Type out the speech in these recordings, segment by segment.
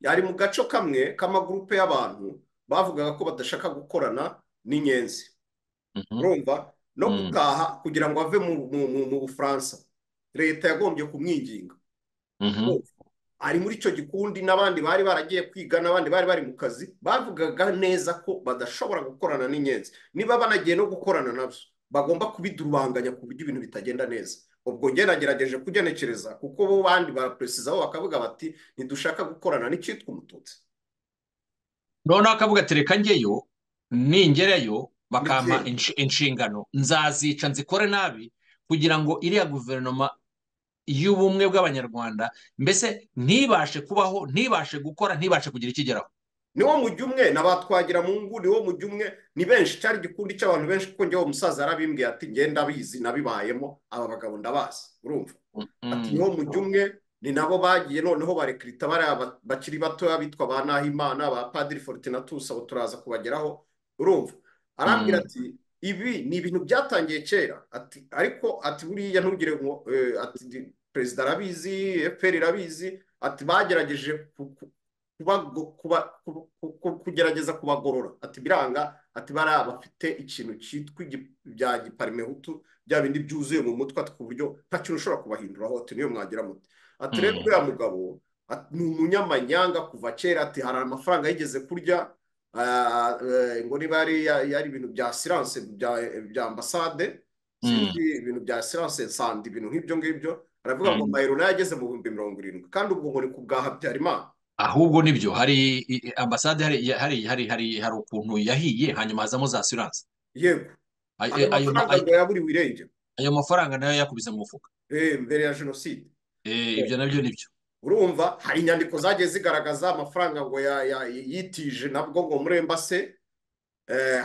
yari mu gace kamwe k'amagurupe y'abantu bavugaga ko badashaka gukorana n'inyenzi urumva no gutaha kugira ngo ave mu bufaransa leta yagombye kumwinginga ari muri icyo gikundi n'abandi bari baragiye kwiga n'abandi bari bari mu kazi bavugaga neza ko badashobora gukorana n'inyenzi niba banagiye no gukorana nabyo bagomba kubidurubanganya ku buryo ibintu bitagenda neza ubwo nagerageje kugenekereza kuko bo bandi baraperesizaho bakavuga bati ntidushaka gukorana n'icyitwa umututsi noneho akavuga ati reka njyeyo ningerayo bakampa inshingano nzazica nzikore nabi kugira ngo iriya guverinoma y'ubumwe bw'abanyarwanda mbese ntibashe kubaho ntibashe gukora ntibashe kugira ikigeraho niwo mujyi umwe na ba twagiramungu niwo mujyi umwe ni benshi cyari igikundi cy'abantu benshi kuko njyewe umusaza yarabimbwiye ati ngenda abizi nabibayemo aba bagabo ndabazi urumva ati niwo mujyi umwe ni nabo bagiye noneho barekirita bariya bakiri batoya bitwa ba nahimana ba padiri fortinatus abo turaza kubageraho urumva arambwira ati ibi ni ibintu byatangiye kera ariko ati buriya ntugire ngo ati perezida arabizi efuperi irabizi ati bagerageje kugerageza kubagorora ati biranga ati bariya bafite ikintu cyitwa bya giparimehutu bya bindi byuzuye mu mutwe ku buryo nta kintu ushobora kubahinduraho ati niyo mwagira muti ati rero uriya mugabo ni umunyamanyanga kuva kera ati hari amafaranga yigeze kurya ngo niba yari ibintu bya siranse bya ambasade ibintu bya siranse nsandi ibintu nk'ibyo ngibyo aravuga ngo mayero nayo ageze mu bihumbi mirongo irindwi kandi ubwo ngo ni ku bwa habyarimana ahubwo nibyo hari ambasade hari ukuntu yahiye hanyuma hazamo za siranse yego ayo mafaranga yaburiwe irengero ayo mafaranga nayo yakubize mu mufuka mbere ya jenoside ibyo nabyo nibyo urumva hari inyandiko zagiye zigaragaza amafaranga ngo yitije nabwo ngo murembase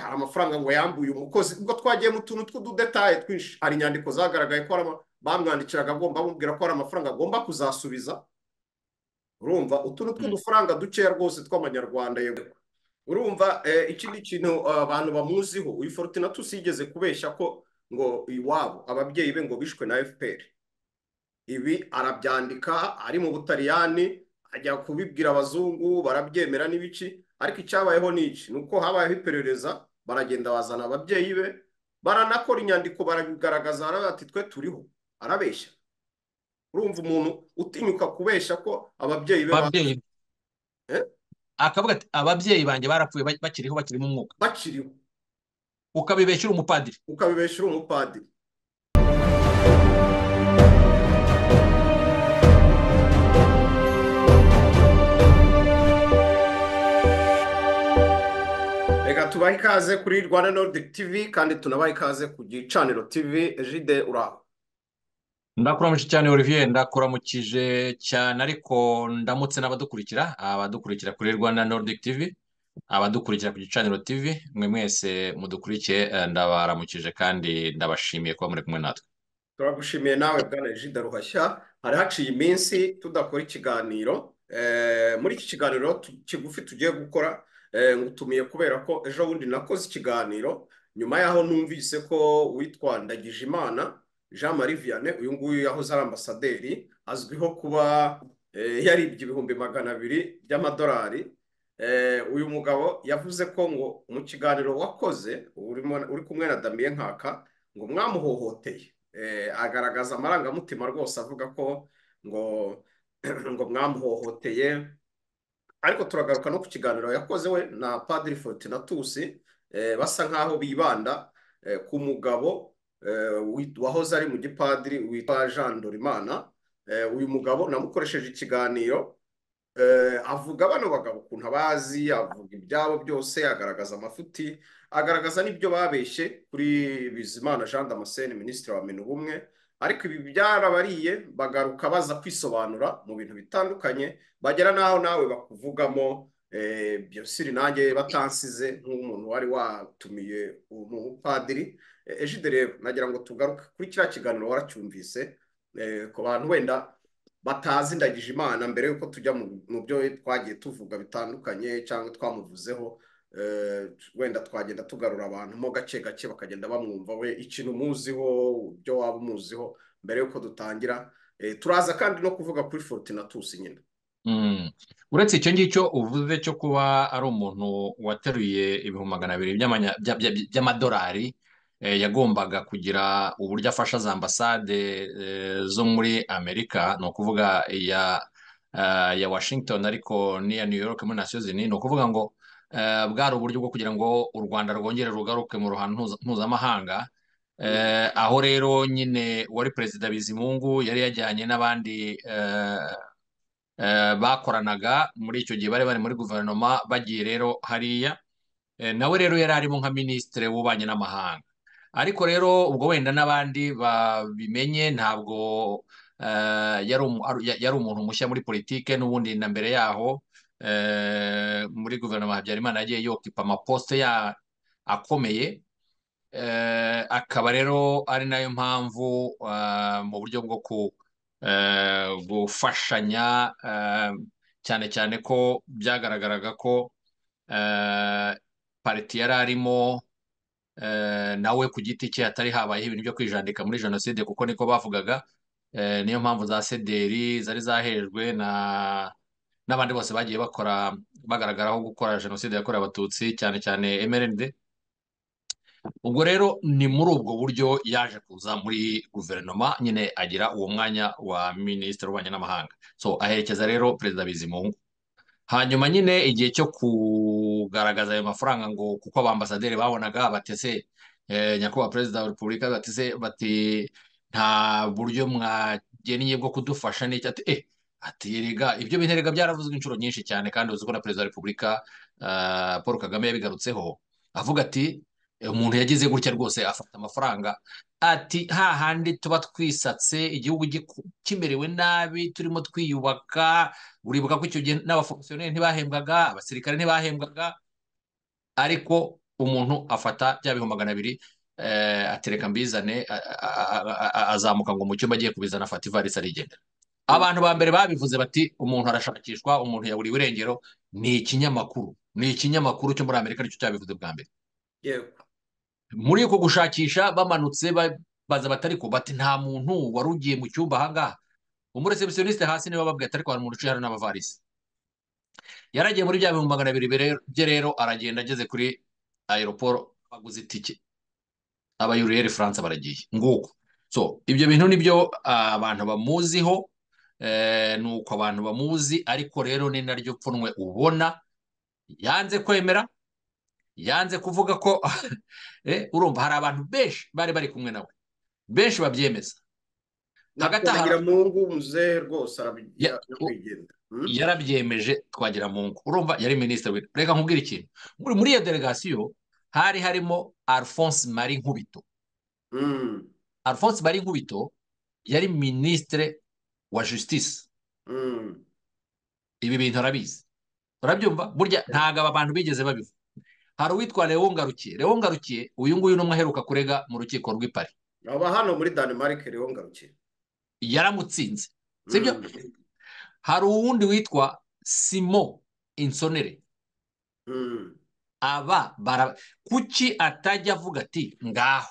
hari amafaranga ngo yambuye umukozi ubwo twagiye mu tuntu tw'ududetaye twinshi hari inyandiko zagaragaye ko bamwandikiraga agomba bamubwira ko hari amafaranga agomba kuzasubiza urumva utuntu tw'udufaranga dukeya rwose tw'amanyarwanda yego urumva ikindi kintu abantu bamuziho uyu forutinatus yigeze kubeshya ko ngo iwabo ababyeyi be ngo bishwe na fpr ibi arabyandika ari mu butaliyani ajya kubibwira abazungu barabyemera n'ibiki ariko icyabayeho ni iki ni uko habayeho iperereza baragenda bazana ababyeyi be baranakora inyandiko barabigaragaza ati twe turiho arabeshya urumva umuntu utinyuka kubeshya ko ababyeyi be akavuga ati ababyeyi banjye barapfuye bakiriho bakiri mu mwuka bakiriho ukabibeshyira umupadiri ukabibeshyira umupadiri reka tubahe ikaze kuri rwanda nordic tv kandi tunabahe ikaze ku gicaniro tv jide uraho ndakuramutse cyane olivier ndakuramukije cyane ariko ndamutse n'abadukurikira abadukurikira kuri rwanda nordic tv abadukurikira ku gicaniro tv mwe mwese mudukurikiye ndabaramukije kandi ndabashimiye kuba muri kumwe natwe turagushimiye nawe bwana jide ruhashya hari haciye iminsi tudakora ikiganiro muri iki kiganiro kigufi tugiye gukora ngutumiye kubera ko ejo bundi nakoze ikiganiro nyuma yaho numvise ko witwa ndagijimana jean marie vianney uyu nguyu yahoze ari ambasaderi azwiho kuba yaribye ibihumbi magana abiri by'amadolari uyu mugabo yavuze ko ngo mu kiganiro wakoze uri kumwe na damiye nkaka ngo mwamuhohoteye agaragaza amarangamutima rwose avuga ko ngo ngo mwamuhohoteye ariko turagaruka no ku kiganiro yakoze we na padiri fortinatus basa nk'aho bibanda ku mugabo wahoze ari mu gipadiri witwa jean dorimana uyu mugabo namukoresheje ikiganiro avuga bano bagabo ukuntu abazi avuga ibyabo byose agaragaza amafuti agaragaza n'ibyo babeshye kuri bizimana jean damascene minisitiri wa minu ubumwe ariko ibi byarabariye bagaruka baza kwisobanura mu bintu bitandukanye bagera n'aho nawe bakuvugamo byosiri nanjye batansize nk'umuntu wari watumiye umupadiri ejide rero nagira ngo tugaruke kuri kiriya kiganiro waracyumvise ku bantu wenda batazi ndagije imana mbere y'uko tujya mu byo twagiye tuvuga bitandukanye cyangwa twamuvuzeho wenda twagenda tugarura abantu mo gake gake bakagenda bamwumva we ikintu umuziho ibyo waba umuziho mbere y'uko dutangira turaza kandi no kuvuga kuri forutinatus nyine uretse icyo ngicyo uvuze cyo kuba ari umuntu wateruye ibihumbi magana abiri by'amadolari yagombaga kugira uburyo afasha za ambasade zo muri amerika ni ukuvuga iya washington ariko n'iya new york muri nasiyo zini ni ukuvuga ngo bwari uburyo bwo kugira ngo u rwanda rwongere rugaruke mu ruhando mpuzamahanga aho rero nyine wari perezida bizimungu yari yajyanye n'abandi bakoranaga muri icyo gihe bari bari muri guverinoma bagiye rero hariya nawe rero yari arimo nka minisitiri w'ububanyi n'amahanga ariko rero ubwo wenda n'abandi babimenye ntabwo yari umuntu mushya muri politike n'ubundi na mbere yaho muri guverinoma habyarimana yagiye yokipa amaposite akomeye akaba rero ari nayo mpamvu mu buryo bwo ku gufashanya cyane cyane ko byagaragaraga ko pariti yari arimo nawe ku giti cye hatari habayeho ibintu byo kwijandika muri jenoside kuko niko bavugaga niyo mpamvu za sederi zari zahejwe n'abandi bose bagiye bakora bagaragaraho gukora jenoside yakorewe abatutsi cyane cyane emerende ubwo rero ni muri ubwo buryo yaje kuza muri guverinoma nyine agira uwo mwanya wa minisitiri w'ububanyi n'amahanga so aherekeza rero perezida bizimungu hanyuma nyine igihe cyo kugaragaza ayo mafaranga ngo kuko abambasaderi babonaga batese nyakubahwa perezida wa repubulika batese bati nta buryo mwagennye bwo kudufasha n'icyo ati eh ati rega ibyo bintu rega byaravuzwe inshuro nyinshi cyane kandi uzi ko na perezida wa repubulika paul kagame yabigarutseho avuga ati umuntu yagize gutya rwose afata amafaranga ati hahandi tuba twisatse igihugu kimerewe nabi turimo twiyubaka uribuka ko icyo gihe n'abafomisiyoneri ntibahembwaga abasirikare ntibahembwaga ariko umuntu afata bya bihumbi magana abiri atereka mbizane azamuka ngo mu cyumba agiye kubizana afata ivarisi arigendera abantu ba mbere babivuze bati umuntu arashakishwa umuntu yaburiwe irengero ni ikinyamakuru ni ikinyamakuru cyo muri amerika nicyo cyabivuze bwa mbere muri uko gushakisha bamanutse baza batari ko bati nta muntu wari ugiye mu cyumba ahangaha umuresebusiyonisite hasi niwe wababwira ati ariko hari umuntu uciye hano n'amavarisi yaragiye muri bya bihumbi magana abiri bye rero aragenda ageze kuri aeroporo aguze itike abayuriyeri furanse baragiye nguko so ibyo bintu nibyo abantu bamuziho ni uko abantu bamuzi ariko rero ni naryo pfunwe ubona yanze kwemera yanze kuvuga ko urumva hari abantu benshi bari bari kumwe nawe benshi babyemeza hagati aha twagiramungu muzehe rwose yarabyemeje twagiramungu urumva yari minisitiri reka nkubwire ikintu muri iyo delegasiyo hari harimo alphonse mari nkubito alphonse mari nkubito yari minisitiri wa justice ibi bintu arabizi urabyumva burya ntabwo aba bantu bigeze babivuga hari uwitwa Leon Ngarukiye Leon Ngarukiye uyu nguyu n'umwe aheruka kurega mu rukiko rw'ipari aba hano muri Denmark Leon Ngarukiye yaramutsinze sibyo hari uwundi witwa simo insonere aba bara kuki atajya avuga ati ngaho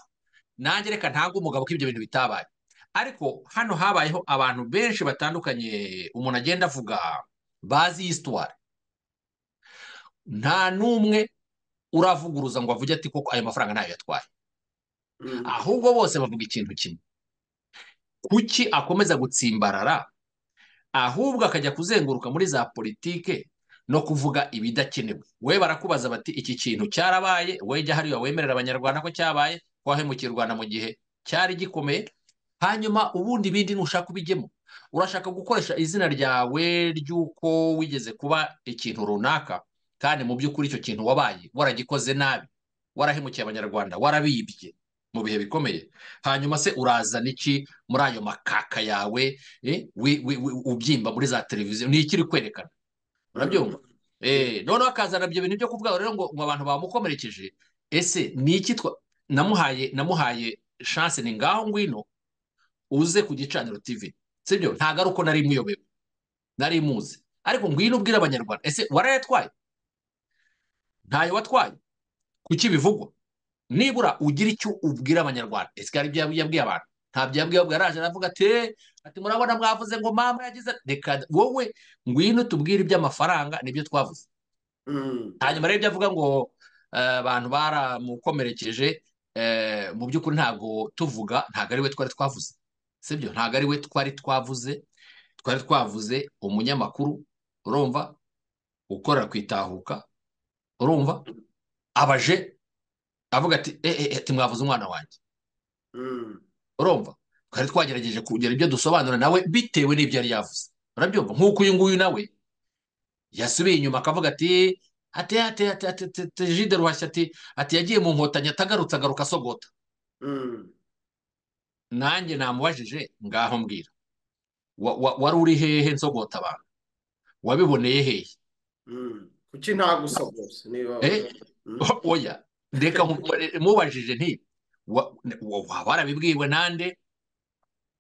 nanjye reka ntabwo umugabo ko ibyo bintu bitabaye ariko hano habayeho abantu benshi batandukanye umuntu agenda avuga bazi isitwari nta n'umwe uravuguruza ngo avuge ati koko ayo mafaranga ntayo yatwaye ahubwo bose bavuga ikintu kimwe kuki akomeza gutsimbarara ahubwo akajya kuzenguruka muri za politike no kuvuga ibidakenewe we barakubaza bati iki kintu cyarabaye we jya hariya wemerera abanyarwanda ko cyabaye wahemukira u rwanda mu gihe cyari gikomeye hanyuma ubundi bindi nushaka ubijyemo urashaka gukoresha izina ryawe ry'uko wigeze kuba ikintu runaka kandi mu by'ukuri icyo kintu wabaye waragikoze nabi warahemukiye abanyarwanda warabibye mu bihe bikomeye hanyuma se urazana iki muri ayo makaka yawe ubyimba muri za televiziyo ni ikiri kwerekana urabyumva noneho akazana ibyo bintu byo kuvuga rero ngo abantu bamukomerekeje ese ni iki namuhaye namuhaye shanse ni ngaho ngwino uze ku gicaniro tivi sibyo ntabwo ari uko nari muyobewe nari muzi ariko ngwino ubwira abanyarwanda ese warayatwaye ntayo watwaye kuki bivugwa nibura ugira icyo ubwira abanyarwanda ese hari ibyo yabwiye abantu ntabyo yabwiye araje aravuga ati ati murabona mwavuze ngo mama yagize reka wowe ngwino tubwire iby'amafaranga nibyo twavuze hanyuma rero ibyo avuga ngo abantu baramukomerekeje mu by'ukuri ntabwo tuvuga ntabwo ari we twari twavuze sibyo ntabwo ari we twari twavuze twari twavuze umunyamakuru urumva ukorera ku itahuka urumva abaje avuga ati ati mwavuze umwana wanjye urumva twari twagerageje kugira ibyo dusobanura nawe bitewe n'ibyo yari yavuze urabyumva nk'uko uyu nguyu nawe yasubiye inyuma akavuga ati ati ati ati ati ati jide ruhashya ati ati yagiye mu nkotanyi atagarutse agaruka asogota nanjye namubajije ngaho mbwira wari uri hehe nsogota abantu wabiboneye hehe kuki nta gusogose niba oya reka mubajije nti waba warabibwiwe nande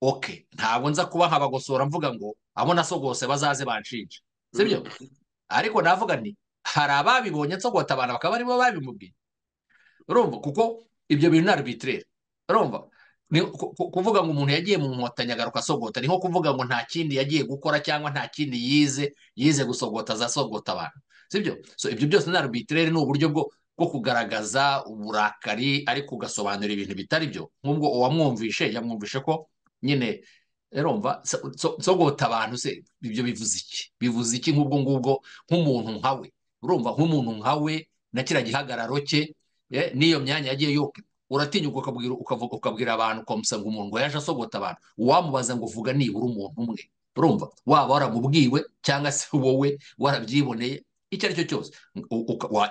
oke ntabwo nza kuba nkabagosora mvuga ngo abo nasogose bazaze banshinje sibyo ariko navuga nti hari ababibonye nsogota abantu bakaba aribo babimubwiye urumva kuko ibyo bintu ni arbitrere urumva kuvuga ngo umuntu yagiye mu nkotanyi agaruka asogota ni nko kuvuga ngo nta kindi yagiye gukora cyangwa nta kindi yize yize gusogota azasogota abantu sibyo so ibyo byose ni arbitrere ni uburyo bwo bwo kugaragaza uburakari ariko ugasobanura ibintu bitari byo nk'ubwo uwamwumvishe yamwumvishe ko nyine rumva nsogota abantu se ibyo bivuze iki bivuze iki nk'ubwo ngubwo nk'umuntu nkawe urumva nk'umuntu nkawe na kiriya gihagararo cye n'iyo myanya yagiye yoga uratinya ukabwira abantu ukamusanga umuntu ngo yaje asogota abantu uwamubaza ngo uvuga nibura umuntu umwe urumva waba waramubwiwe cyangwa se wowe warabyiboneye icyo ari cyo cyose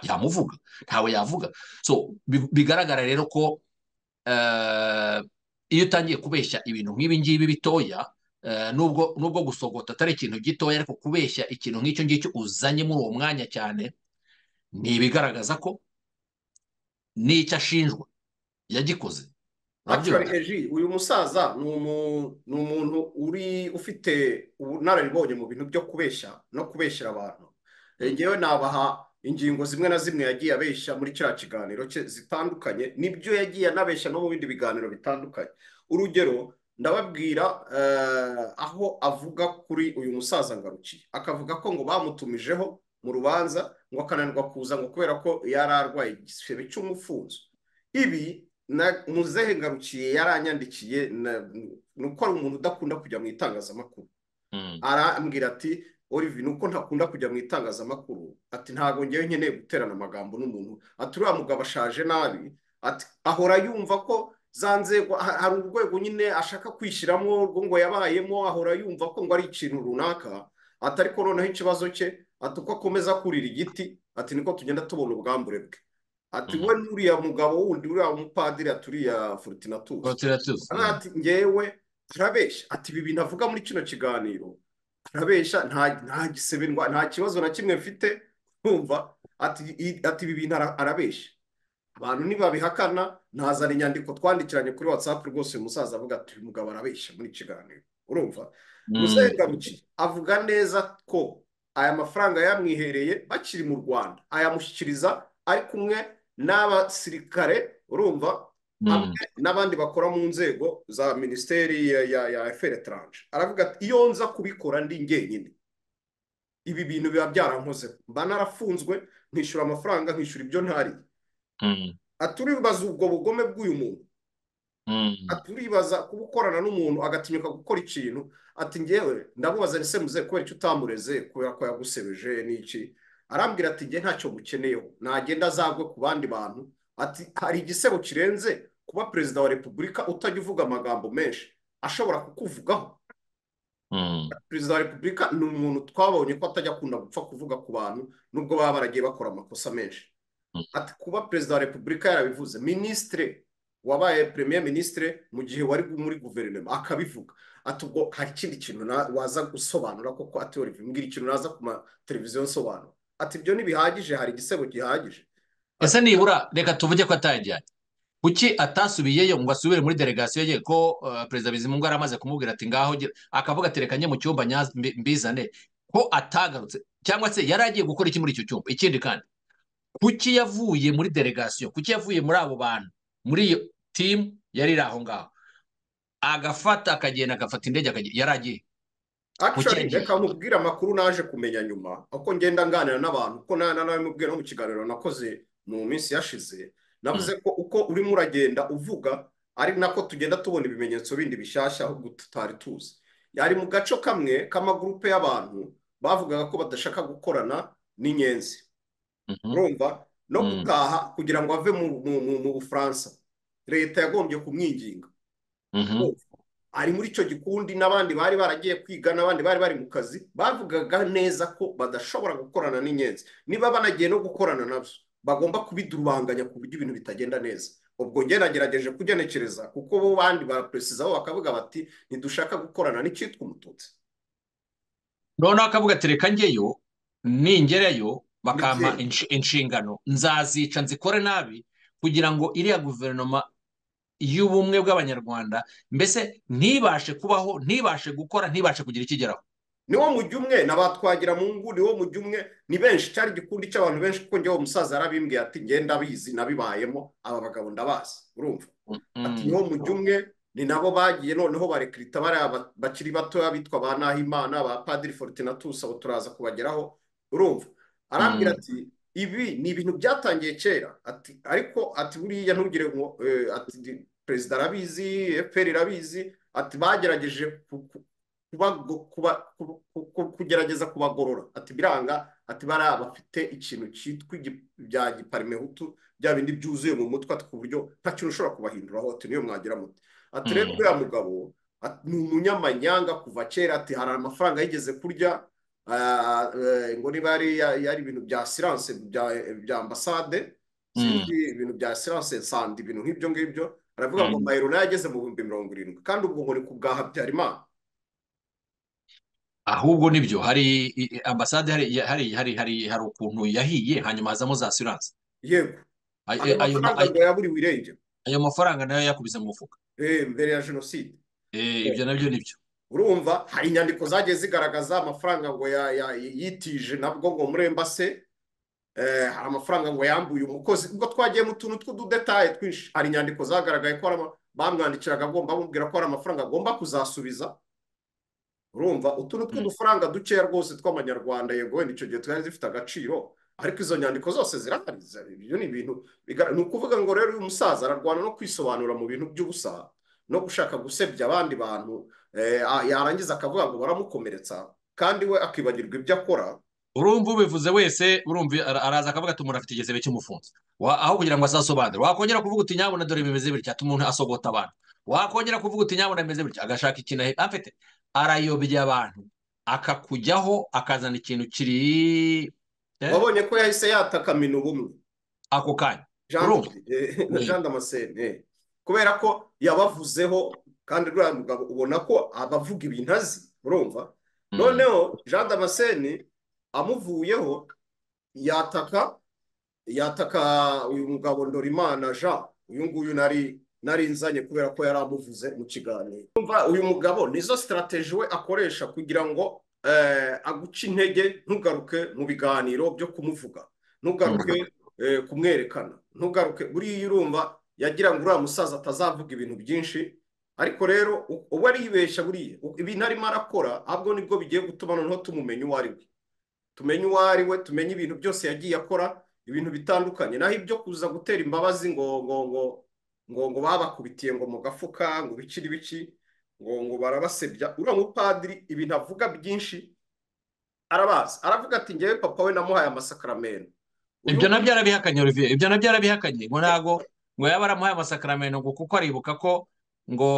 yamuvuga ntawe yavuga so bigaragara rero ko iyo utangiye kubeshya ibintu nk'ibi ngibi bitoya nubwo gusogota atari ikintu gitoya ariko kubeshya ikintu nk'icyo ngicyo uzanye muri uwo mwanya cyane ni ibigaragaza ko n'icyo ashinjwa yagikoze uyu musaza ni umuntu uri ufite ubunararibonye mu bintu byo kubeshya no kubeshyira abantu ngewe nabaha ingingo zimwe na zimwe yagiye abeshya muri kiriya kiganiro cye zitandukanye nibyo yagiye anabeshya no mu bindi biganiro bitandukanye urugero ndababwira aho avuga kuri uyu musaza ngarukiye akavuga ko ngo bamutumijeho mu rubanza ngo akananirwa kuza ngo kubera ko yari arwaye igisebe cy'umufunzo ibi muzehe ngarukiye yaranyandikiye ni uko ari umuntu udakunda kujya mu itangazamakuru arambwira ati olivier ni uko ntakunda kujya mu itangazamakuru ati ntabwo ngewe nkeneye guterana amagambo n'umuntu ati uriya mugabo ashaje nabi ati ahora yumva ko za nzego hari urwego nyine ashaka kwishyiramo urwo ngo yabayemo ahora yumva ko ngo ari ikintu runaka ati ariko noneho ikibazo cye ati uko akomeza kurira igiti ati niko tugenda tubona ubwambure bwe ati we n'uriya mugabo wundi uriya mupadiri ati uriya forutinatuzi ati ngewe arabeshya ati ibi bintu avuga muri kino kiganiro arabeshya nta gisebendwa nta kibazo na kimwe mfite nkumva ati ibi bintu arabeshya abantu ntibabihakana ntazana inyandiko twandikiranye kuri watsapu rwose uyu musaza avuga ati uyu mugabo arabeshya muri kiganiro urumva muzengaruki avuga neza ko aya mafaranga yamwihereye bakiri mu rwanda ayamushyikiriza ari kumwe n'abasirikare urumva n'abandi bakora mu nzego za minisiteri ya eferi taranje aravuga ati iyo nza kubikora ndi ngenyine ibi bintu biba byarankoze mba narafunzwe nkishyura amafaranga nkishyura ibyo ntari aturibaza ubwo bugome bw'uyu muntu aturibaza kuba ukorana n'umuntu agatinyuka gukora ikintu ati ngewe ndamubaza ni semuze kubera icyo utamureze kubera ko yagusebeje n'iki arambwira ati nge ntacyo mukeneyeho nagenda azagwe ku bandi bantu ati hari igisebo kirenze kuba perezida wa repubulika utajya uvuga amagambo menshi ashobora kukuvugaho perezida wa repubulika ni umuntu twabonye ko atajya akunda gupfa kuvuga ku bantu nubwo baba baragiye bakora amakosa menshi ati kuba perezida wa repubulika yarabivuze minisitire wabaye premier minisitire mu gihe wari muri guverinoma akabivuga ati ubwo hari ikindi kintu waza gusobanura koko ati mbwira ikintu naza ku mateleviziyo nsobanura ati ibyo ntibihagije hari igisebo gihagije ese nibura reka tuvuge ko atajyanye kuki atasubiyeyo ngo asubire muri delegasiyo ye ko perezida bizimungu yari amaze kumubwira ati ngaho akavuga ati reka njye mu cyumba mbizane ko atagarutse cyangwa se yari agiye gukora iki muri icyo cyumba ikindi kandi kuki yavuye muri delegasiyo kuki yavuye muri abo bantu muri iyo timu yari iri aho ngaho agafata akagenda agafata indege akagenda yari agiye akishoni Ukeneye. reka nkubwire amakuru naje kumenya nyuma uko ngenda nganira n'abantu uko na nawe mubwira no mu kiganiro nakoze mu minsi yashize navuze ko uko urimo uragenda uvuga ari nako tugenda tubona ibimenyetso bindi bishyashya ahubwo tutari tuzi yari mu gace kamwe k'amagurupe y'abantu bavugaga ko badashaka gukorana n'inyenzi Mhm. urumva no Mm. gutaha kugira ngo ave mu- mu mu- mu bufaransa leta yagombye kumwinginga Mhm. ari muri icyo gikundi n'abandi bari baragiye kwiga n'abandi bari bari mu kazi bavugaga neza ko badashobora gukorana n'inyenzi niba banagiye no gukorana nabyo bagomba kubidurubanganya ku buryo ibintu bitagenda neza ubwo njye nagerageje kugenekereza kuko bo bandi baraperesizaho bakavuga bati ntidushaka gukorana n'icyitwa umututsi noneho akavuga ati reka njyeyo ningerayo bakampa Ndetse- inshi- inshingano nzazica nzikore nabi kugira ngo iriya guverinoma y'ubumwe bw'abanyarwanda mbese ntibashe kubaho ntibashe gukora ntibashe kugira ikigeraho niwo mujyi umwe na ba twagiramungu niwo mujyi umwe ni benshi cyari igikundi cy'abantu benshi kuko njyewe umusaza yarabimbwiye ati ngenda bizi nabibayemo aba bagabo ndabazi urumva ati niho mu umwe ni nabo bagiye noneho barekirita bariya ba- bakiri batoya bitwa ba Nahimana ba Padiri Fortunatus abo turaza kubageraho urumva arambwira Mm. ati ibi ni ibintu byatangiye kera ati ariko ati buriya ntugire ngo eh, ati di- perezida arabizi FPR irabizi ati bagerageje ku- ku- kubago- kuba- ku- ku- ku- kugerageza kubagorora ati biranga ati bariya bafite ikintu cyitwa igi- bya giparimehutu bya bindi byuzuye mu mutwe ati ku buryo nta kintu ushobora kubahinduraho ati niyo mwagira muti ati rero Mm. uriya mugabo ati, ni umunyamanyanga kuva kera ati hari amafaranga yigeze kurya ah, eh, ngo niba yari yari ibintu bya siranse bya bya ambasade Mm. sinzi ibintu bya siranse nsandi ibintu nk'ibyo ngibyo aravuga ngo Mm. mayero nayo ageze mu bihumbi mirongo irindwi kandi ubwo ngo ni ku bwa Habyarimana ahubwo nibyo hari i- i- ambasade hari hari hari hari hari ukuntu yahiye hanyuma hazamo za siranse yego Ay- ayo eh, ayo ma- mafaranga ay- ngo yaburiwe irengero ayo mafaranga nayo yakubise mu mufuka eh, mbere ya jenoside Eh, ibyo nabyo nibyo urumva hari inyandiko zagiye zigaragaza amafaranga ngo ya- ya- yitije nabwo ngo muri embase eh, hari amafaranga ngo yambuye umukozi ubwo twagiye mu tuntu tw'ududetaye twinshi hari inyandiko zagaragaye ko hari ama- bamwandikiraga agomba bamubwira ko hari amafaranga agomba kuzasubiza urumva utuntu tw'udufaranga dukeya rwose tw'amanyarwanda yego wenda icyo gihe twari zifite agaciro ariko izo nyandiko zose zirahari ibyo ni ibintu biga- ni ukuvuga ngo rero uyu musaza ararwana no kwisobanura mu bintu by'ubusa no gushaka gusebya abandi bantu eh, a- yarangiza akavuga ngo baramukomeretsa kandi we akibagirwa ibyo akora urumva ubivuze wese urumva ara- araza akavuga ati umuntu afite igisebe cy'umufunzo Wa- aho kugira ngo azasobanure wakongera kuvuga uti nyabuna dore bimeze bitya ati umuntu asogota abantu wakongera kuvuga uti nyabuna bimeze bitya agashaka ikintu ahe- afite arayobya abantu akakujyaho akazana ikintu kiri eh, wabonye ko yahise yatakaminya ubumwe ako kanya Jean urumva eh, na Mm. Jean Damascene eh. kubera ko yabavuzeho kandi uriya mugabo ubona ko abavuga ibintu azi urumva Mm. noneho Jean Damascene amuvuyeho yataka yataka uyu mugabo Ndorimana Jean uyu nguyu nari nari nzanye kubera ko yari amuvuze mu kiganiro Urumva, uyu mugabo nizo sitarateji we akoresha kugira ngo eh, aguce intege ntugaruke mu biganiro byo kumuvuga ntugaruke eh, kumwerekana ntugaruke buriya urumva yagira ngo uriya musaza atazavuga ibintu byinshi ariko rero u- uwo aribeshya buriya u- ibintu arimo arakora ahubwo nibwo bigiye gutuma noneho tumumenya uwo ari we tumenye uwo ari we tumenye ibintu byose yagiye akora ibintu bitandukanye naho ibyo kuza gutera imbabazi ngo ngo ngo ngo ngo babakubitiye ngo mu gafuka ngo bikiri biki ngo ngo barabasebya uriya mupadiri ibintu avuga byinshi arabazi aravuga ati ngewe papa we namuhaye amasakaramentu uyu ibyo nabyo arabihakanye Olivier ibyo nabyo arabihakanye ngo ntago ngo yaba aramuhaye amasakaramentu ngo kuko aribuka ko ngo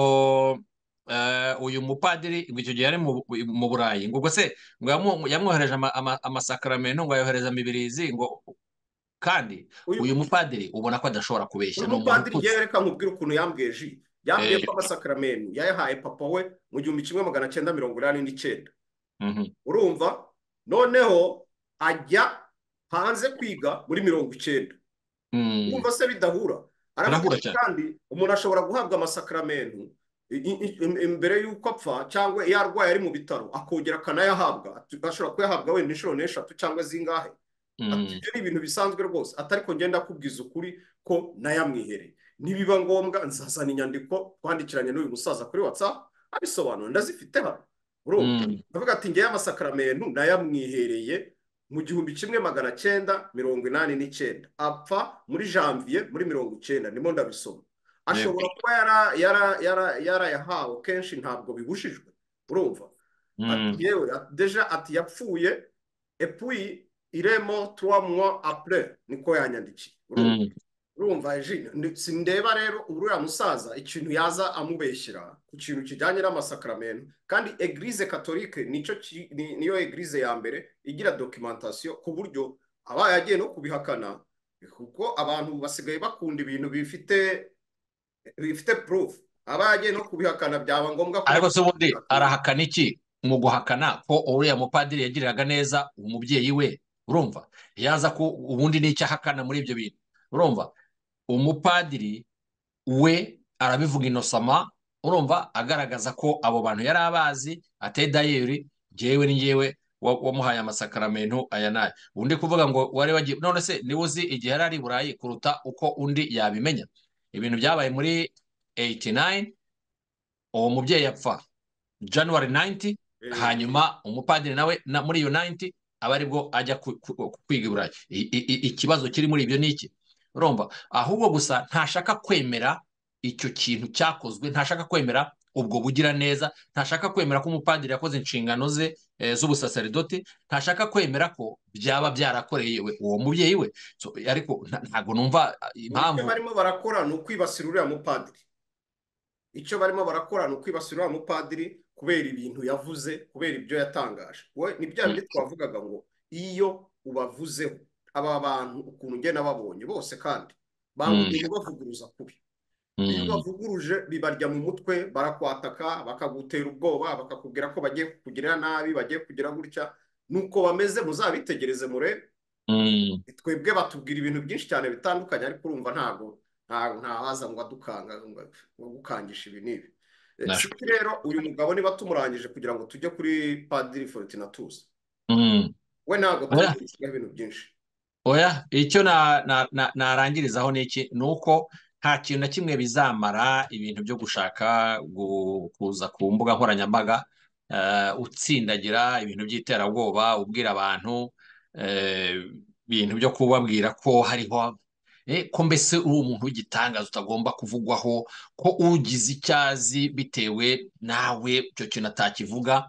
eh, uyu mupadiri ngo icyo gihe yari mu mu Burayi ngo ubwo se ngo yamu- yamwohereje ama- ama- amasakaramentu ngo ayohereza mibirizi ngo kandi uyu uyu mupadiri ubona ko adashobora kubeshya uyu ni umuntu mupadiri ututse ngewe reka nkubwire ukuntu yambwiye ji yambwiye Eh, ko amasakaramentu yayahaye papa we mu gihumbi kimwe magana cyenda mirongo inani n'icyenda mhm, urumva noneho ajya hanze kwiga muri mirongo icyenda mm, urumva se bidahura aravuga birahura ati cyane kandi umuntu ashobora guhabwa amasakaramentu i- i- i- imbere y'uko apfa cyangwa iyo arwaye ari mu bitaro akongera akanayahabwa Ati- ashobora kuyahabwa wenda inshuro n'eshatu cyangwa zingahe ati Mm, ibyo ni ibintu bisanzwe rwose atari ko ngenda akubwiza ukuri ko nayamwihereye nibiba ngombwa nzazana inyandiko twandikiranye n'uyu musaza kuri watsapu abisobanura ndazifite hano ndavuga ati ngewe amasakaramentu nayamwihereye mu gihumbi kimwe magana cyenda mirongo inani n'icyenda apfa muri janvier muri mirongo icyenda ndimo ndabisoma ashobora kuba yarayahawe kenshi ntabwo bibujijwe urumva yewe deja ati yapfuye epuyi iremo tuwamuwa apure niko yanyandikiye urumva sindeba rero uriya musaza ikintu yaza amubeshyira ku kintu kijyanye n'amasakaramentu kandi egirize katolike niyo egirize ya mbere igira dokimentasiyo ku buryo aba yagiye no kubihakana kuko abantu basigaye bakunda ibintu bifite bifite purufu aba yagiye no kubihakana byaba ngombwa ko ariko se ubundi arahakana iki mu guhakana ko uriya mupadiri yagiriraga neza umubyeyi we urumva yaza ko ubundi n'icyo ahakana muri ibyo bintu urumva umupadiri we arabivuga inosama urumva agaragaza ko abo bantu yari abazi ateye dayeri ngewe ni ngewe wamuhaye amasakaramentu aya n'aya undi kuvuga ngo wari wagiye none se niba uzi igihe yari ari burayi kuruta uko undi yabimenya ibintu byabaye muri 89 uwo mubyeyi yapfa januwari 90 hanyuma umupadiri nawe muri iyo 90 aba aribwo ajya kwiga iburayi ikibazo kiri muri ibyo ni iki urumva ahubwo gusa ntashaka kwemera icyo kintu cyakozwe ntashaka kwemera ubwo bugira neza ntashaka kwemera ko umupadiri yakoze inshingano ze z'ubusaserdoti ntashaka kwemera ko byaba byarakoreye uwo mubyeyi we ariko ntabwo numva impamvu icyo barimo barakora ni ukwibasira uriya mupadiri icyo barimo barakora ni ukwibasira uriya mupadiri kubera ibintu yavuze kubera ibyo yatangaje we ni bya bindi twavugaga ngo iyo ubavuzeho aba bantu ukuntu ugenda babonye bose kandi bamubwira bavuguruza kubi iyo bavuguruje bibarya mu mutwe barakwataka bakagutera ubwoba bakakubwira ko bagiye kukugirira nabi bagiye kugira gutya nuko bameze muzabitegereze murebe twebwe batubwira ibintu byinshi cyane bitandukanye ariko urumva ntabwo ntahaza ngo adukanga ngo gukangisha ibi n'ibi rero uyu mugabo niba tumurangije kugira ngo tujye kuri padiri forutinatuza we ntabwo tuba ibintu byinshi oya icyo narangirizaho ni iki ni uko nta kintu na kimwe bizamara ibintu byo gushaka kuza ku mbuga nkoranyambaga utsindagira ibintu by'iterabwoba ubwira abantu ibintu byo kubabwira ko hariho ko mbese uri umuntu w'igitangaza utagomba kuvugwaho ko ugize icyo azi bitewe nawe icyo kintu atakivuga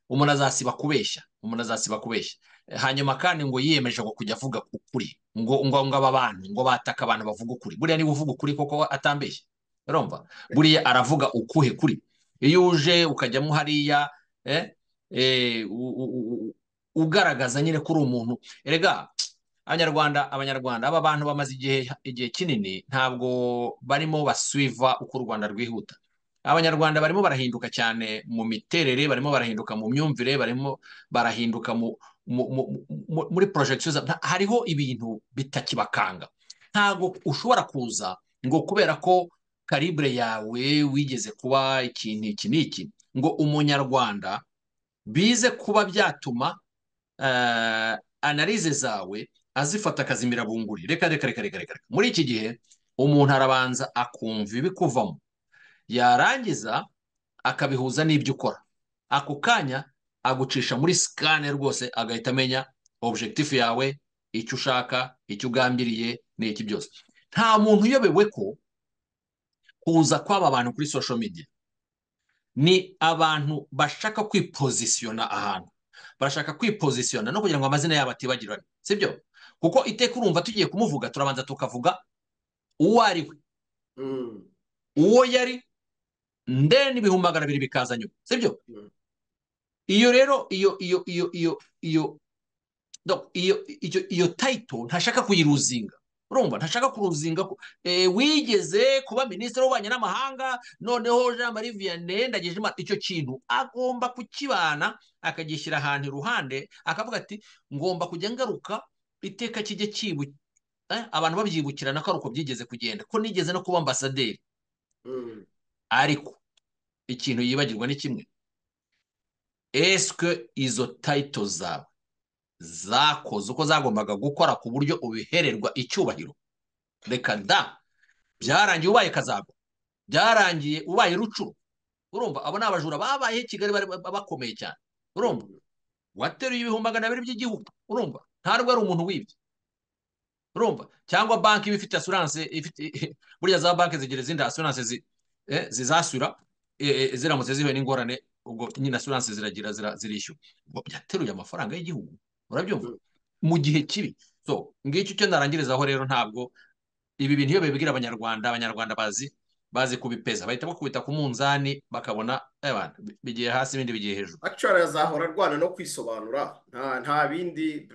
umuntu azasiba kubeshya umuntu azasiba kubeshya hanyuma kandi ngo yiyemeje ngo kujya avuga ukuri ngo ngo aba bantu ngo bataka abantu bavuga ukuri buriya niba uvuga ukuri koko atambeshye urumva buriya aravuga ukuhe kuri iyo uje ukajyamo hariya ugaragaza nyine ko uri umuntu erega abanyarwanda abanyarwanda aba bantu bamaze igihe igihe kinini ntabwo barimo basuiva uko u rwanda rwihuta abanyarwanda barimo barahinduka cyane mu miterere barimo barahinduka mu myumvire barimo barahinduka mu muri porojegisiyo hariho ibintu bitakibakanga ntabwo ushobora kuza ngo kubera ko karibure yawe wigeze kuba ikintu iki n'iki ngo umunyarwanda bize kuba byatuma analize zawe azifata akazimira bunguri reka reka reka reka reka muri iki gihe umuntu arabanza akumva ibikuvamo yarangiza akabihuza n'ibyo ukora ako kanya agucisha muri sikane rwose agahita amenya objekitifu yawe icyo ushaka icyo ugambiriye ni iki byose nta muntu uyobewe ko kuza kw'aba bantu kuri social media ni abantu bashaka kwipozisiyona ahantu barashaka kwipozisiyona no kugira ngo amazina yabo atibagirane sibyo kuko iteka urumva tugiye kumuvuga turabanza tukavuga uwo ari we uwo yari ndende ibihumbi magana abiri bikaza nyuma sibyo iyo rero iyo iyo iyo iyo iyo iyo iyo tayito ntashaka kuyiruzinga urumva ntashaka kuruzinga wigeze kuba minisitiri w'ububanyi n'amahanga noneho jean marie vianney ndagije icyo kintu agomba kukibana akagishyira ahantu iruhande akavuga ati ngomba kujya ngaruka iteka kijya kibu abantu babyibukirana ko ari uko byigeze kugenda ko nigeze no kuba ambasaderi ariko ikintu yibagirwa ni kimwe esike izo tayito zawe zakoze uko zagombaga gukora ku buryo ubihererwa icyubahiro reka da byarangiye ubaye kazago byarangiye ubaye rucuru urumva abo ni abajura babayeho i kigali bakomeye cyane urumva wateruye ibihumbi magana abiri by'igihugu urumva ntabwo ari umuntu wibye urumva cyangwa banki iba ifite asuranse ifite burya za banki zigira izindi asuranse zizasura ziramutse zihuye n'ingorane ubwo nyine asuranse ziragira zirishyura byateruye amafaranga y'igihugu urabyumva mu gihe kibi so ngicyo icyo narangirizaho rero ntabwo ibi bintu iyo bibwira abanyarwanda abanyarwanda bazi bazi kubipeza bahita bakubita ku munzani bakabona bigiye hasi ibindi bigiye hejuru actually azahora arwana no kwisobanura nta bindi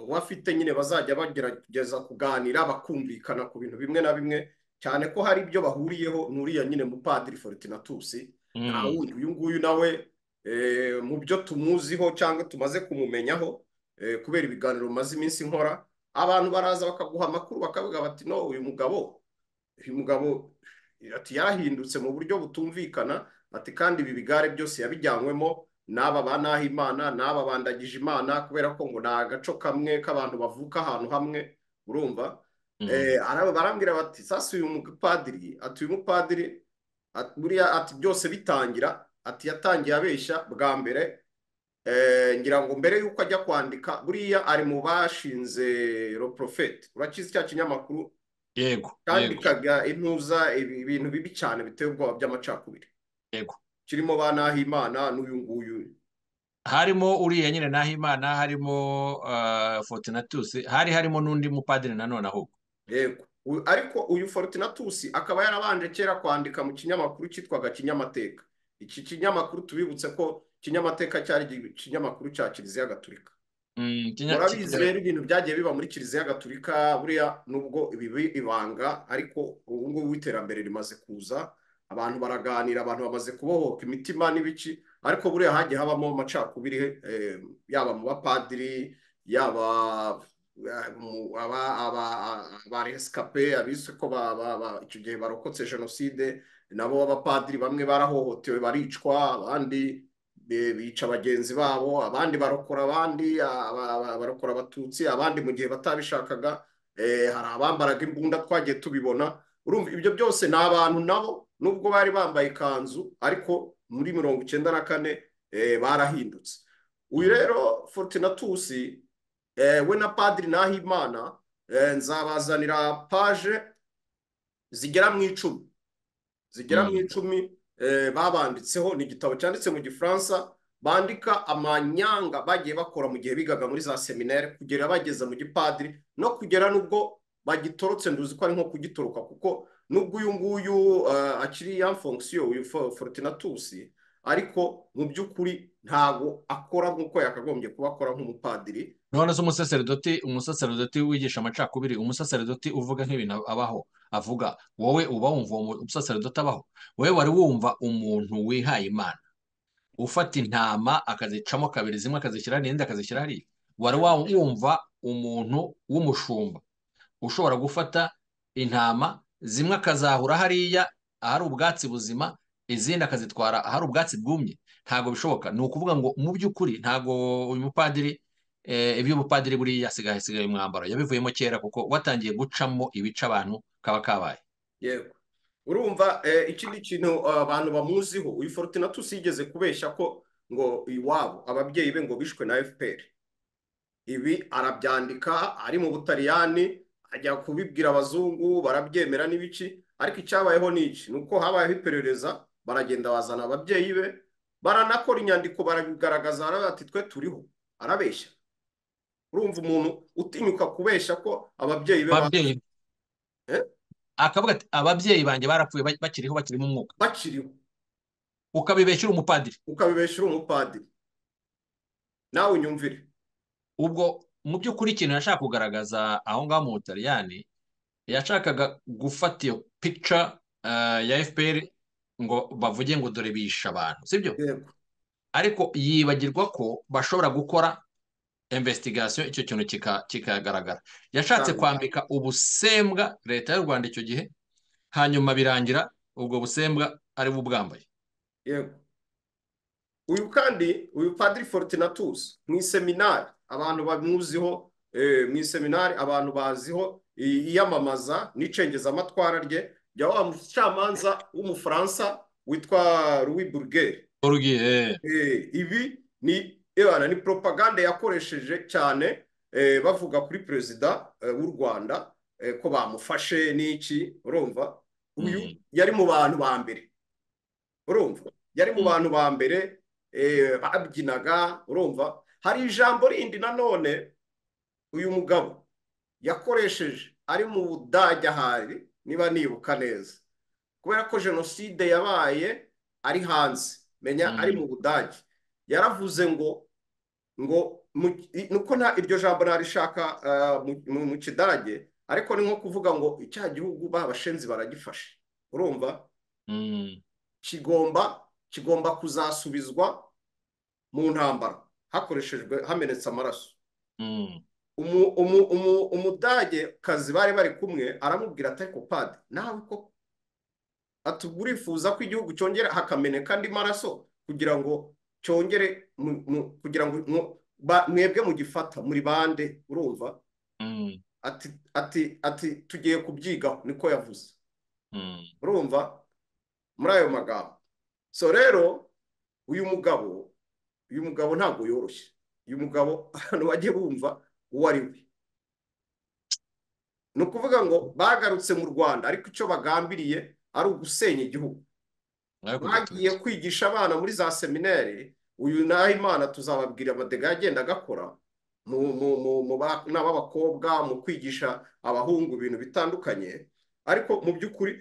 bafite nyine bazajya bagerageza kuganira bakumvikana ku bintu bimwe na bimwe cyane ko hari ibyo bahuriyeho nuriya nyine mupadiri forutinatusi nta wundi uyu nguyu nawe mu byo tumuziho cyangwa tumaze kumumenyaho kubera ibiganiro bimaze iminsi nkora abantu baraza bakaguha amakuru bakavuga bati no uyu mugabo uyu mugabo ati yarahindutse mu buryo butumvikana ati kandi ibi bigare byose yabijyanywemo n'aba ba Nahimana n'aba bandagije imana kubera ko ngo ni agaco kamwe k'abantu bavuka ahantu hamwe urumva barambwira bati sasa uyu mupadiri ati uyu mupadiri buriya ati byose bitangira ati yatangiye abeshya bwa mbere ngira ngo mbere y'uko ajya kwandika buriya ari mu bashinze roporofeti urakizi cya kinyamakuru yego yandikaga intuza ibintu bibi cyane biteye ubwoba by'amacakubiri yego kirimo ba nahimana n'uyu nguyu harimo uriya nyine nahimana harimo fortinatusi hari harimo n'undi mupadiri nanone ahubwo yego ariko uyu fortinatusi akaba yarabanje kera kwandika mu kinyamakuru cyitwaga kinyamateka iki kinyamakuru tubibutse ko kinyamateka cyari ikinyamakuru cya kiliziya gatulika murabizi rero ibintu byagiye biba muri kiliziya gatulika buriya nubwo ibi ibanga ariko ubu ngubu iterambere rimaze kuza abantu baraganira abantu bamaze kubohoka imitima n'ibici ariko buriya hagiye habamo amacakubiri yaba mu bapadiri yaba aba resikape abizi ko icyo gihe barokotse jenoside nabo b'abapadiri bamwe barahohotewe baricwa abandi bica bagenzi babo abandi barokora abandi barokora abatutsi abandi mu gihe batabishakaga hari abambaraga imbunda twagiye tubibona urumva ibyo byose ni abantu nabo nubwo bari bambaye ikanzu ariko muri mirongo icyenda na kane barahindutse uyu rero fortinatusi we na padiri nahimana nzabazanira paje zigera mu icumi zigera mu icumi babanditseho ni igitabo cyanditse mu gifaransa bandika amanyanga bagiye bakora mu gihe bigaga muri za seminari kugera bageza mu gipadiri no kugera n'ubwo bagitorotse nduzi ko ari nko kugitoroka kuko n'ubwo uyu nguyu akiri ya fonksiyo uyu forutinatusi ariko mu by'ukuri ntabwo akora nk'uko yakagombye kuba akora nk'umupadiri none se umusaseredoti umusaseredoti wigisha amacakubiri umusaseredoti uvuga nk'ibintu abaho avuga wowe uba wumva umusaseredoti abaho wowe wari wumva umuntu wihaye imana ufata intama akazicamo kabiri zimwe akazishyira hariya indi akazishyira hariya wari wumva umuntu w'umushumba ushobora gufata intama zimwe akazahura hariya ahari ubwatsi buzima izindi akazitwara ahari ubwatsi bwumye ntabwo bishoboka ni ukuvuga ngo mu by'ukuri ntabwo uyu mupadiri iby'ubupadiri buriya asigaye asigaye umwambaro yabivuyemo kera kuko watangiye gucamo ibice abantu kaba kabaye yego urumva ikindi kintu abantu bamuziho uyu forutinatusi yigeze kubeshya ko ngo iwabo ababyeyi be ngo bishwe na fpr ibi arabyandika ari mu butaliyani ajya kubibwira abazungu barabyemera n'ibici ariko icyabayeho ni iki ni uko habayeho iperereza baragenda bazana ababyeyi be baranakora inyandiko barabigaragaza bati twe turiho arabeshya urumva umuntu utinyuka kubeshya ko ababyeyi be akavuga ati ababyeyi banjye barapfuye bakiriho bakirimo umwuka bakiriho ukabibeshyura umupadiri ukabibeshyura umupadiri nawe unyumvire ubwo mu by'ukuri ikintu yashaka kugaragaza aho ngaho mu butaliyani yashakaga gufata iyo pica ya fpr ngo bavuge ngo dore bishe abantu sibyo ariko yibagirwa ko bashobora gukora investigation icyo kintu kikagaragara yashatse kwambika ubusembwa leta y'u rwanda icyo gihe hanyuma birangira ubwo busembwa ari bo ubwambaye yego uyu kandi uyu padiri fortinatus mu iseminari abantu bamuziho mu iseminari abantu baziho iyamamaza n'icengezamatwara rye jya wa mucamanza w'umufaransa witwa louis burger Urugiye. ibi ni ebana ni propaganda yakoresheje cyane eh, bavuga kuri perezida eh, w'u rwanda eh, ko bamufashe n'iki urumva uyu Mm. yari mu bantu ba mbere urumva yari mu Mm. bantu ba mbere eh, babyinaga urumva hari ijambo rindi nanone uyu mugabo yakoresheje ari mu budage ahari niba nibuka neza kubera ko jenoside yabaye ari hanze menya Mm. ari mu budage yaravuze ngo ngo mu- i- nuko nta iryo jambo narishaka eh, mu- mu- mu kidage ariko ni nko kuvuga ngo icya gihugu babashenzi baragifashe urumva Mm. kigomba kigomba kuzasubizwa mu ntambara hakoreshejwe hamenetse amaraso Mm. umu- umu- umu- umudage kazi bari bari kumwe aramubwira ati ariko padi nawe koko ati urifuza ko igihugu cyongera hakameneka andi maraso kugira ngo cyongere mu- mu- kugira ngo mu- ba- mwebwe mugifata muri bande urumva Mm. ati ati ati tugiye kubyigaho niko yavuze Mm. urumva muri ayo magambo so rero uyu mugabo uyu mugabo ntabwo yoroshye uyu mugabo abantu bajye bumva uwo ari we ni ukuvuga ngo bagarutse mu rwanda ariko icyo bagambiriye ari ugusenya igihugu Ariko bagiye gatutsi. kwigisha abana muri za seminari uyu imana tuzababwira amadega yagenda agakora mu mu mu mu bana b'abakobwa mu kwigisha abahungu ibintu bitandukanye ariko mu by'ukuri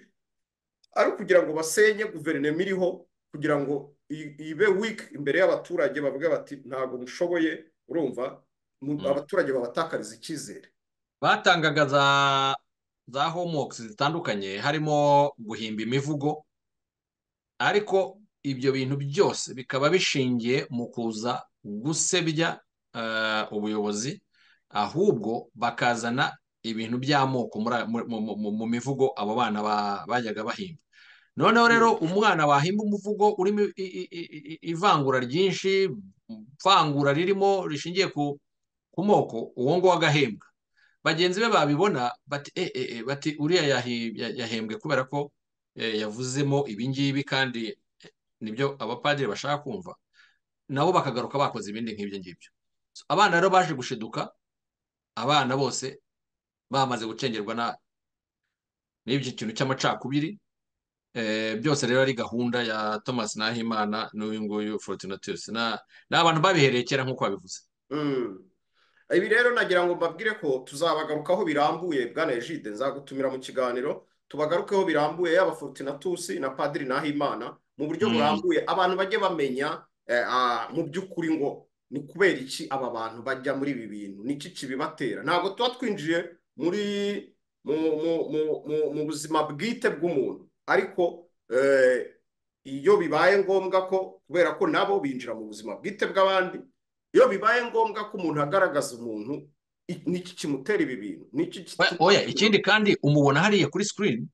ari ukugira ngo basenye guverinoma iriho kugira ngo i- ibe wiki imbere y'abaturage bavuge bati ntabwo mushoboye urumva mu- Mm. abaturage babatakariza icyizere batangaga za za homeworks zitandukanye harimo guhimba imivugo ariko ibyo bintu byose bikaba bishingiye mu kuza gusebya eh, ubuyobozi ahubwo bakazana ibintu by'amoko muri aya- mu- mu- mu- mu mivugo abo bana ba- bajyaga bahimba noneho rero umwana wahimba umuvugo urimo i- i- i- i- ivangura ryinshi ivangura ririmo rishingiye ku ku moko uwo nguwo agahembwa bagenzi be babibona bati e, e, e, bati uriya yahi- ya- yahembwe kubera ko e, yavuzemo ibi ngibi kandi e, nibyo abapadiri bashaka kumva nabo bakagaruka bakoze ibindi nk'ibyo ngibyo So, abana rero baje gushiduka abana bose bamaze gucengerwa na n'ibyo kintu cy'amacakubiri e, byose rero ari gahunda ya Thomas Nahimana n'uyu nguyu Fortunatus na ni abantu babihereye kera nk'uko babivuze Mm. ibi rero nagira ngo mbabwire ko tuzabagarukaho birambuye bwana Egide nzagutumira mu kiganiro tubagarukeho birambuye yaba Fortunatusi na Padiri Nahimana mu buryo Mm. burambuye abantu bajye bamenya eh, ah, mu by'ukuri ngo ni kubera iki aba bantu bajya muri ibi bintu niki kibibatera ntabwo tuba twinjiye muri mu mu mu- mu- mu buzima bwite bw'umuntu ariko eh, iyo bibaye ngombwa ko kubera ko nabo binjira mu buzima bwite bw'abandi iyo bibaye ngombwa ko umuntu agaragaza umuntu i- niki kimutera ibi bintu niki Oya, kitu- oya ikindi kandi umubona hariya kuri screen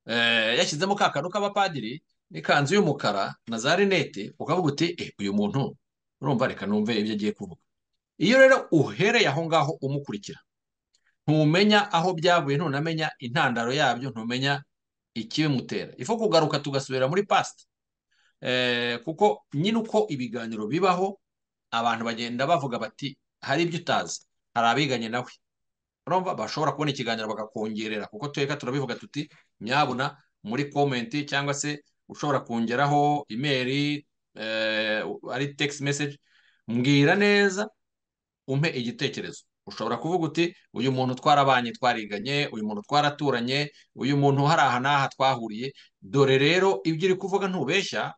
eh, yashyizemo ka kantu k'abapadiri n'ikanzu y'umukara na za rinete ukavuga uti eh, uyu muntu urumva reka numve ibyo agiye kuvuga iyo rero uhereye aho ngaho umukurikira ntumenya aho byavuye ntunamenya intandaro yabyo ntumenya ikibimutera ifu kugaruka tugasubira muri past eh, kuko nyine uko ibiganiro bibaho abantu bagenda bavuga bati hari ibyo utazi hari abiganye nawe urumva bashobora kubona ikiganiro bakakongerera kuko tweka turabivuga tuti nyabuna muri komenti cyangwa se ushobora kongeraho imeri eh, ari text message mbwira neza umpe igitekerezo ushobora kuvuga uti uyu muntu twarabanye twariganye uyu muntu twaraturanye uyu muntu hari aha n'aha twahuriye dore rero ibyo uri kuvuga ntubeshya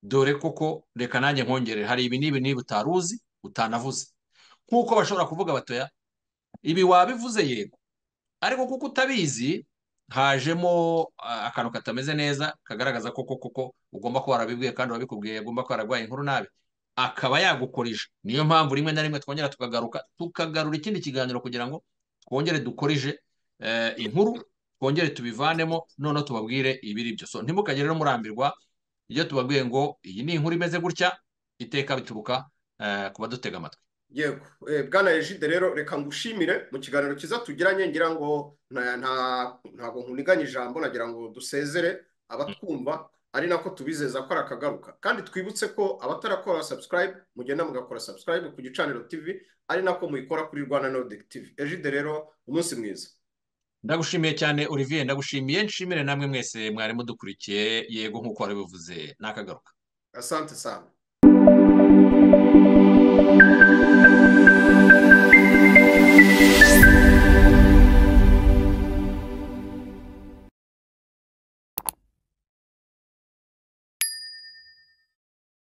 dore koko reka nanjye nkongerere hari ibi n'ibi n'ibi utari uzi utanavuze nk'uko bashobora kuvuga batoya ibi wabivuze yego ariko kuko utabizi hajemo ah, akantu katameze neza kagaragaza koko koko ugomba kuba warabibwiye kandi wabikubwiye agomba kuba yararwaye inkuru nabi akaba yagukoresha niyo mpamvu rimwe na rimwe twongera tukagaruka tukagarura ikindi kiganiro kugira ngo twongere dukorije eh, inkuru twongere tubivanemo noneho tubabwire ibiri byo so ntimukagire rero murambirwa iyo tubabwiye ngo iyi ni inkuru imeze gutya iteka bituruka eh, ku badutega amatwi yego bwana regide rero reka ngushimire mu kiganiro cyiza tugiranye ngira ngo ntabwo nkuniganye ijambo nagira ngo dusezere abatwumva ari nako tubizeza ko ari akagaruka kandi twibutse ko abatarakora subscribe mugenda mugakora subscribe ku gicaniro tv ari nako muyikora kuri rwanda nordic tv regide rero umunsi mwiza ndagushimiye cyane olivier ndagushimiye nshimire namwe mwese mwari mudukurikiye yego nk'uko wabivuze ni akagaruka asante sana